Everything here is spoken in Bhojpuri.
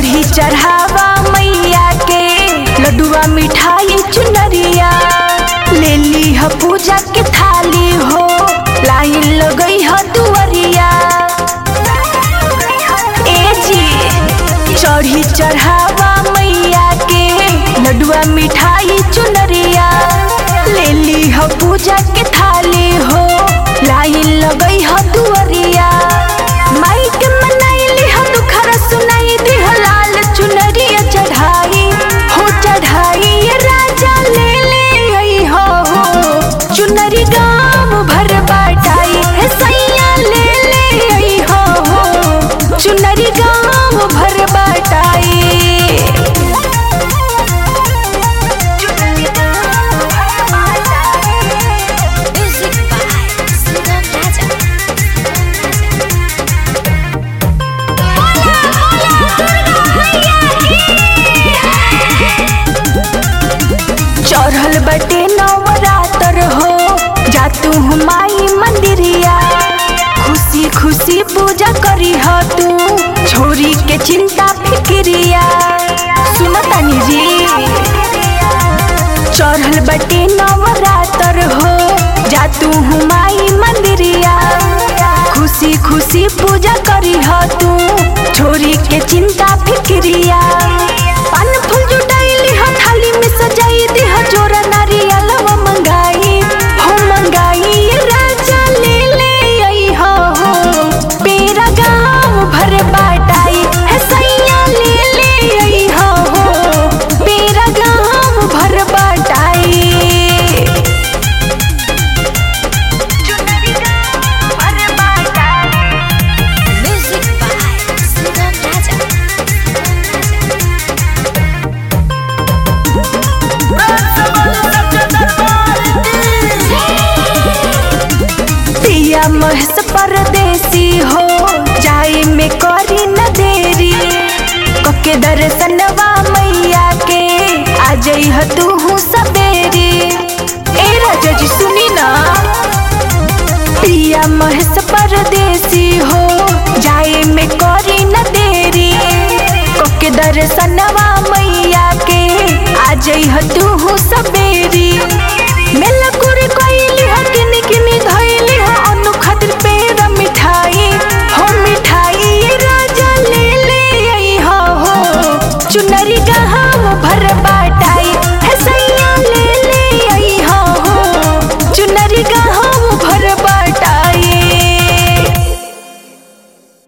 चढ़ी चढ़ावा मैया के लड्डुआ मिठाई चुनरिया ले ली ह पूजा के थाली हो लाइन लगई ह दुअरिया ए जी चढ़ी चढ़ावा मैया के लड्डुआ मिठाई चुनरिया ले ली ह पूजा के थाली हो लाइन लगई ह दुअरिया माई के मनैली ह दुखरा सुनाई दिह लाल चुनरिया चढ़ाई हो चढ़ाई ये राजा ले ले आई हो हो चुनरी गाम भर बाटाई हे सैया ले ले आई हो हो चुनरी गाम भर बाटाई Music by Sugam Raja. चढ़ल बटे नवरात्र हो जा तू माई मंदिरिया खुशी खुशी पूजा करी ह तू छोरी के चिंता फिक्रिया सुन तनी जी चढ़ल बटे नवरात्र हो जा तू माई मंदिरिया खुशी खुशी पूजा करी ह तू छोरी के चिंता